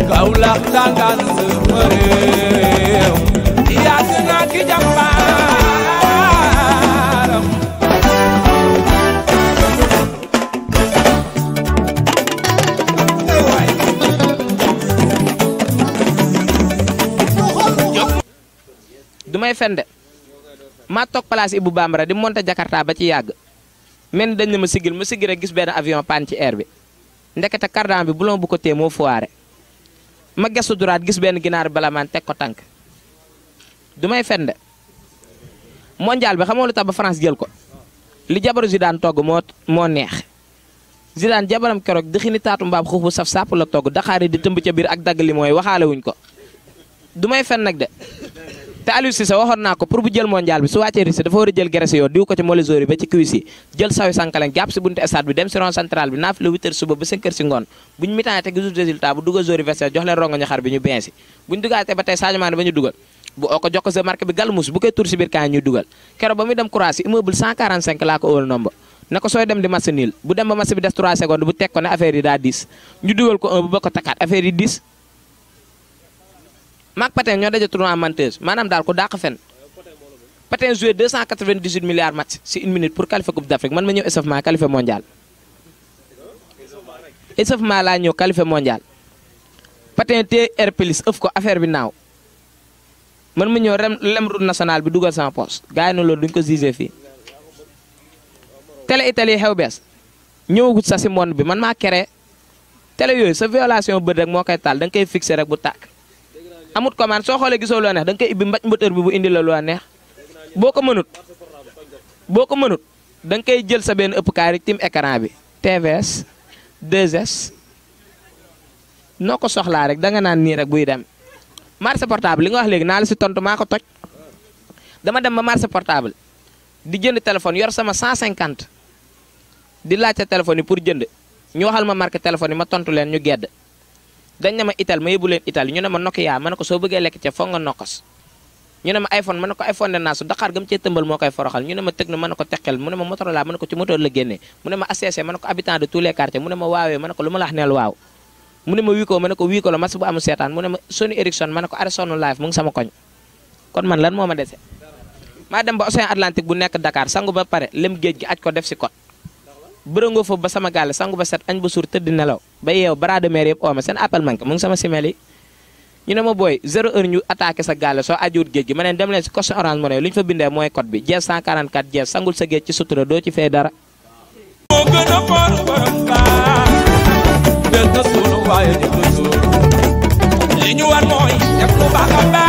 Kaolack dangaan sama réew yàgg naa ki jàmbaaram du may fen de maa toog place Ibou Bambara di monter Jakarta ba ci yàgg mel ni dañ ne ma sigil ma sigil rek gis benn avion panne ci air bi ndekete cardan bi bulon bu ko téye moo foire ma gestu duraat gis benn ginaar bala maan teg ko tànk du may fen de mondial bi xamoo lu tax ba France jël ko li jabaru Zidane togg moo moo neex Zidane jabaram keroog dëxini taatu mbaam xuuf bu saf sàpp la togg daxaari di tëmb ca biir ak dagg li mooy waxaale wuñ ko du may fen nag de te Aliou Cissé waxoon naa ko pour bu jël mondial bi su wàccee Russie dafa war a jël graisse yoo diw ko ci mollisori ba ci cuisse yi jël sawi sankalen jàpp si buntu stade bi dem si rond central bi naaf la 8 heures suba ba 5 heures si ngoon buñu mitaan te gisul résultat bu dugal zori vestiaire jox leen rongo ñu xar bi ñu bensi buñu dugaatee ba tey Sadio Mané ba ñu dugal bu oo ko jox ko sa marque bi galmus bu koy tur si biir kaa ñuy dugal keroog ba muy dem Croatie immeuble 145 laa ko óol nomba ne ko sooy dem di match nul bu dem ba match bi des 3 secondes bu teg ko ne affaire yi daa 10 ñu dugal ko 1 bu ba ko takkaat affaire yi 10 maak Patin ñoo daje tournoi menteuse maanaam daal ko dàq fen Patin joué 298 milliards match si une minute pour qualifier coupe d'Afrique man ma ñëw échauffement qualifié mondial échauffement laa ñëw qualifié mondial Patin te air plus ëf ko affaire bi naaw man ma ñëw rem lem route nationale bi dugal sama poche gars yi na loolu duñ ko jugé fii télé Italie xew bees ñëwagut sa si monde bi man maa créé télé yooyu sa violation bët rek moo koy taal da nga koy fixé rek bu tàkk amut commande soo xoolee gisoo loo neex da nga koy ibbi mbaj mbëtër bi bu indi la loo neex boo ko mënut boo ko mënut da nga koy jël sa benn ëpp kaay rek tim écran bi TVS 2S noo ko soxlaa rek da nga naan nii rek buy dem marché portable li nga wax léegi naa la si tontu maa ko toj dama dem ba marché portable di jënd téléphone yor sama 150 di laajte téléphone yi pour jënd ñu waxal ma marque téléphone yi ma tontu leen ñu gedd dañ ne ma ital ma yóbbu leen ital ñu ne ma Nokia ma ne ko soo bëggee lekk ca foog nga nokkos ñu ne ma iPhone ma ne ko iPhone de naa su Dakar gam cee tëmbal moo koy foroxal ñu ne ma Tecno ma ne ko teqel mu ne ma Motorola ma ne ko ci moteur la génnee mu ne ma ACC ma ne ko habitant de tous les quartiers mu ne ma waawee ma ne ko lu ma la wax neel waaw mu ne ma Wiko ma ne ko Wiko la mas bu amul seetaan mu ne ma Sony Ericsson ma ne ko Ericsson live mu ngi sama koñ kon man lan moo ma dese maa dem ba Océan Atlantique bu nekk Dakar sangu ba pare lem géej gi aj ko def si kot bërëngoo foofu ba sama gaale sangu ba set añ ba suur tëdd nelaw ba yeew bras de mer yëpp ooma seen appel manqué mu ngi sama simel yi ñu ne ma booy zéro heure ñu attaqué sa gaale soo ajuut géej gi ma ne dem leen si coste orange money lu ñu fa bindee mooy code bi jees 144 jees sangul sa géej ci sutura doo ci fay dara moo gën a foor borom baax del na suunu waaye di ko suur li ñu war mooy def lu baax a